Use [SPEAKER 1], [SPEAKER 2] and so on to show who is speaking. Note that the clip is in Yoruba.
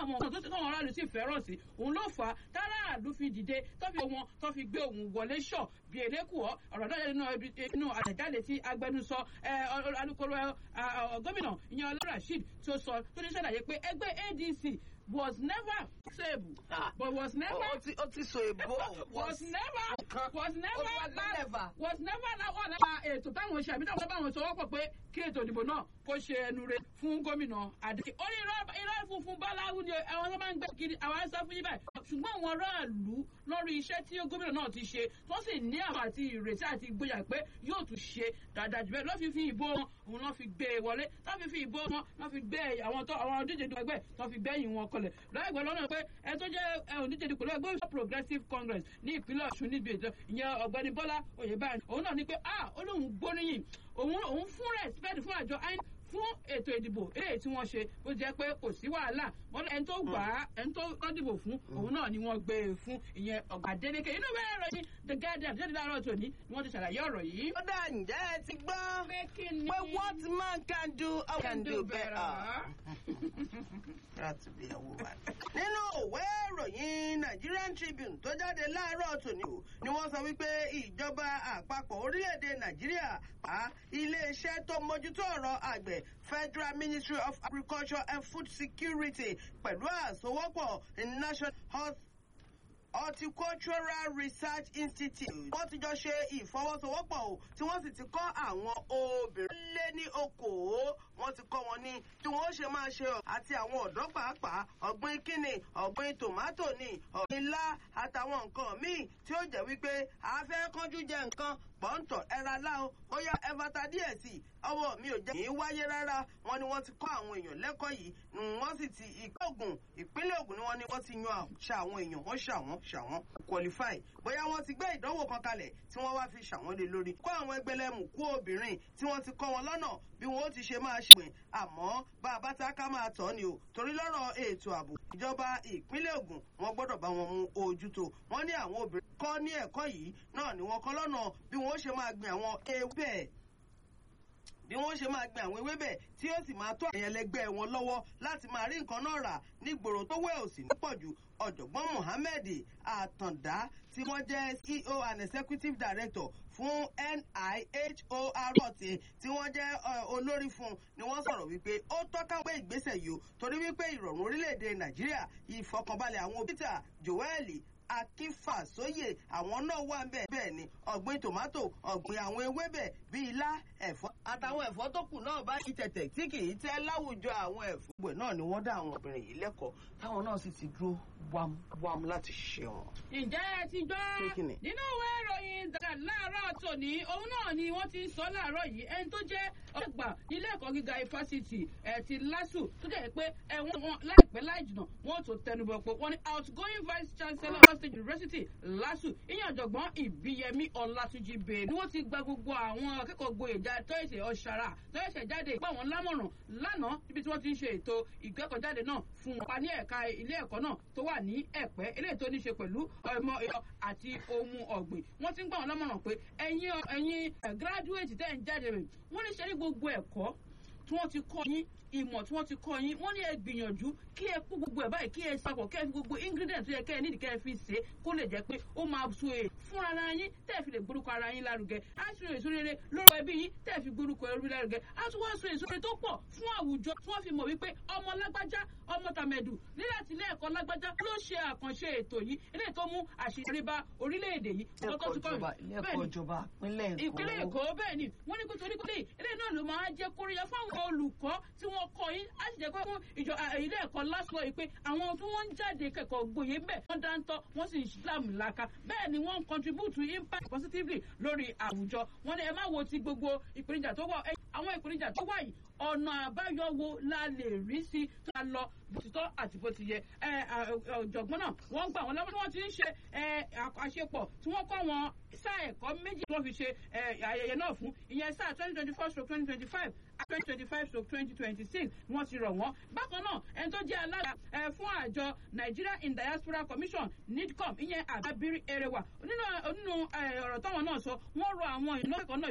[SPEAKER 1] àwọn ọ̀nà tó ti káwọn aráàlú sì fẹ́ràn sí òun ló fà á táráàlú fi dìde tó fi wọn tó fi gbé òun wọlé ṣọ̀ bí elékùọ́ ọ̀rọ̀ náà nínú inú àtẹ̀jáde tí agbẹnusọ alukoro gómìnà ìyẹn ọlá rasheed tó sọ tó ní ṣàlàyé pé ẹgbẹ́ adc was never stable but was never
[SPEAKER 2] ó ti so èbó
[SPEAKER 1] was never was never
[SPEAKER 2] never
[SPEAKER 1] was never láwọn lára ètò táwọn ṣe àbí táwọn báwọn sọ wọ́pọ̀ pé kí ètò ìdìbò náà kó ṣe ẹnu re fún gómìnà adé ó ní irọ́ funfun báláwú ni àwọn tó máa ń gbé kiri àwọn sọ fún yín báyìí ṣùgbọ́n àwọn aráàlú lórí iṣẹ́ tí gómìnà náà ti ṣe tó sì ní àwọn àti ìrètí àti ìgboyà pé yóò tún ṣe dáadáa jù bẹ́ẹ̀ lọ́ fi fi ìbò wọn òun lọ́ fi gbé e wọlé tó fi fi ìbò wọn lọ́ fi gbé àwọn tó àwọn díje dùn ẹgbẹ́ tó fi gbẹ́yìn wọn kọlẹ̀ láìpẹ́ lọ́nà pé ẹ tó jẹ́ onídìje dùn pẹ̀lú ẹgbẹ́ òṣèlú progressive congress ní ìpínlẹ̀ ọ̀ṣun níbi ètò ìyẹn ọ̀gbẹ́ni bọ́lá oyèbáyé òun náà ní pé ah ó lóun gbóríyìn òun òun fún respect fún àjọ inec fún ètò ìdìbò eléyìí tí wọ́n ṣe bó jẹ́ pé kò sí wàhálà wọ́n ẹni tó gbà á ẹni tó kọ́ dìbò fún òun náà ni wọ́n gbé e fún ìyẹn ọ̀gá délékè inú bẹ́ẹ̀ rẹ̀ ní the guardian jáde láàárọ̀ tòní ni wọ́n ti ṣàlàyé ọ̀rọ̀ yìí.
[SPEAKER 2] ó dà ǹjẹ́ ẹ ti gbọ́
[SPEAKER 1] pé kí ni
[SPEAKER 2] pé what man can do I can do better. láti bí ẹwọ wa. nínú òwe ìròyìn Nigerian Tribune tó jáde láàárọ̀ tòní o ni wọ́n sọ wípé ìjọba àpapọ̀ orílẹ̀-èdè Nàìjíríà pa iléeṣẹ́ tó mójútó ọ̀rọ̀ àgbẹ̀ Federal Ministry of Agriculture and Food Security pẹ̀lú àsowọ́pọ̀ National Health horticultural research institute wọ́n ti jọ ṣe ìfọwọ́sowọ́pọ̀ o tí wọ́n sì ti kọ́ àwọn obìnrin lé ní okòó wọ́n ti kọ́ wọn ní tí wọ́n ṣe máa ṣe àti àwọn ọ̀dọ́ pàápàá ọ̀gbìn kíni ọ̀gbìn tòmátò ni ọ̀gbìn ilá àtàwọn nǹkan míì tí ó jẹ́ wípé a fẹ́ kánjú jẹ nǹkan pọ́ńtọ̀ ẹ̀ra láò ó yá ẹ̀fàtà díẹ̀ sí i ọwọ́ mi ò jẹ́ kí n wáyé rárá wọn ni wọ́n ti kọ́ àwọn èèyàn lẹ́kọ̀ọ́ yìí wọ́n sì ti ìpínlẹ̀ Ògùn ìpínlẹ̀ Ògùn ni wọ́n ní wọ́n ti yan ṣa àwọn èèyàn wọ́n ṣà wọ́n ṣà wọ́n qualify bóyá wọ́n ti gbé ìdánwò kan kalẹ̀ tí wọ́n wá fi ṣà wọ́n lé lórí kọ́ àwọn ẹgbẹ́lẹ́mù kú obìnrin tí wọ́n ti kọ́ wọn lọ́nà bí wọ́n ó ti ṣe máa ṣe àmọ́ bá a bá ta ká máa tọ́ ni o torí lọ́rọ̀ ètò ààbò ìjọba ìpínlẹ̀ Ògùn wọ́n gbọ́dọ̀ bá wọn mú ojútó wọ́n ní àwọn obìnrin kọ́ ní ẹ̀kọ́ yìí náà ni wọ́n kọ́ lọ́nà bí wọ́n ó ṣe máa gbin àwọn ewébẹ̀ bí wọ́n ṣe máa gbin àwọn ewébẹ̀ tí ó sì máa tó àwọn ẹlẹgbẹ́ wọn lọ́wọ́ láti máa rí nǹkan náà rà nígboro tó wẹ̀ òsì ní pọ̀jù ọ̀jọ̀gbọ́n Mohammed Àtàndá tí wọ́n jẹ́ CEO and Executive Director fún NIHORT tí wọ́n jẹ́ olórí fún ni wọ́n sọ̀rọ̀ wípé ó tọ́ka pé ìgbésẹ̀ yìí o torí wípé ìrọ̀rùn orílẹ̀-èdè Nàìjíríà ìfọkànbalẹ̀ àwọn Peter Joel akínfàsóyè àwọn náà wà bẹ́ẹ̀ bẹ́ẹ̀ ni ọ̀gbìn tòmátò ọ̀gbìn àwọn ewébẹ̀ bíi ilá ẹ̀fọ́ àtàwọn ẹ̀fọ́ tó kù náà bá yí tẹ̀tẹ̀ tí kì í tẹ́ láwùjọ àwọn ẹ̀fọ́. gbogbo náà ni wọ́n dá àwọn obìnrin yìí lẹ́kọ̀ọ́ táwọn náà sì ti dúró wámúwámú láti ṣe wọn.
[SPEAKER 1] ǹjẹ́ ẹ ti gbọ́ nínú ìwé ìròyìn dàgbà láàárọ̀ tòní òun náà ni wọ́n ti sọ láàárọ̀ yìí ẹni tó jẹ́ ọgbà ilé ẹ̀kọ́ gíga ifásitì ẹ̀ ti lásù tó jẹ́ pé ẹ̀wọ̀n wọn láìpẹ́ láì jìnnà wọ́n tó tẹnubọ̀ pé wọ́n ní outgoing vice chancellor of state university lásù ìyẹn ọ̀jọ̀gbọ́n ìbíyẹmí ọlátúnjì bèèrè ni wọ́n ti gba gbogbo àwọn akẹ́kọ̀ọ́ gboyèjà tọ́yẹ̀sẹ̀ ọ̀ṣàrà tọ́yẹ̀sẹ̀ jáde pa wọn lámọ̀ràn lánàá níbi tí wọ́n ti ń ṣe ètò ìkẹ́kọ̀ọ́jáde náà fún wọn pa ní ẹ̀ka ilé ẹ̀kọ́ náà tó wà ní ẹ̀pẹ́ eléyìí tó ní ṣe pẹ̀lú ọmọ ẹ̀yọ àti ohun ọ̀gbìn wọ́n ti ń gbà wọn lámọ̀ràn pé ẹ̀yin ẹ̀yin graduate tẹ́ ń jáde rẹ̀ wọ́n ní ṣe ní gbogbo ẹ̀kọ́ tí wọ́n ti kọ́ yín ìmọ̀ tí wọ́n ti kọ́ yín wọ́n ní ẹ gbìyànjú kí ẹ kó gbogbo ẹ̀ báyìí kí ẹ sapọ̀ kí ẹ fi gbogbo ingredient tó yẹ kẹ́ ẹ nídìí kẹ́ ẹ fi ṣe kó lè jẹ́ pé ó máa so èrè fún ara yín tẹ́ ẹ fi lè gbórúkọ ara yín lárugẹ á sì rìn èso rere lórúkọ ẹbí yín tẹ́ ẹ fi gbórúkọ ẹbí lárugẹ á tún wá so èso rere tó pọ̀ fún àwùjọ tí wọ́n fi mọ̀ wípé ọmọ lágbájá ọmọ tàmẹ̀dù níláti ilé ẹ̀kọ́ lágbájá ló ṣe àkànṣe ètò yìí eléyìí tó mú àṣeyọrí bá orílẹ̀-èdè yìí. ìpínlẹ̀ èkó bẹ́ẹ̀ ni wọ́n ní pé torí pé eléyìí náà ló máa jẹ́ kóríyá fáwọn olùkọ́ tí wọ́n kọ́ yín á sì jẹ́ pé fún ìjọ ilé ẹ̀kọ́ lásìkò yìí pé àwọn tí wọ́n ń jáde kẹ́kọ̀ọ́ gboyè bẹ́ẹ̀ wọ́n dáńtọ́ wọ́n sì ń islam laka bẹ́ẹ̀ ni wọ́n ń contribute to impact positively lórí àwùjọ wọ́n ní ẹ má wo ti gbogbo ìpèníjà tó wà àwọn ìpèníjà tó wà yìí ọ̀nà àbáyọ wo la lè rí sí tó a lọ bó ti tọ́ àti bó ti yẹ ọ̀jọ̀gbọ́n náà wọ́n gbà wọ́n lọ́wọ́ tí wọ́n ti ń ṣe àṣepọ̀ tí wọ́n kọ́ wọn sáà ẹ̀kọ́ méjì tí wọ́n fi ṣe ayẹyẹ náà fún ìyẹn sáà twenty twenty four stroke twenty twenty five twenty twenty five stroke twenty twenty six ni wọ́n ti rọ̀ wọ́n bákan náà ẹni tó jẹ́ alága fún àjọ Nigeria in Diaspora Commission NIDCOM ìyẹn àbábírí erewa nínú ọ̀rọ̀ táwọn náà sọ wọ́n rọ àwọn ìnáwó ẹ̀kọ́ náà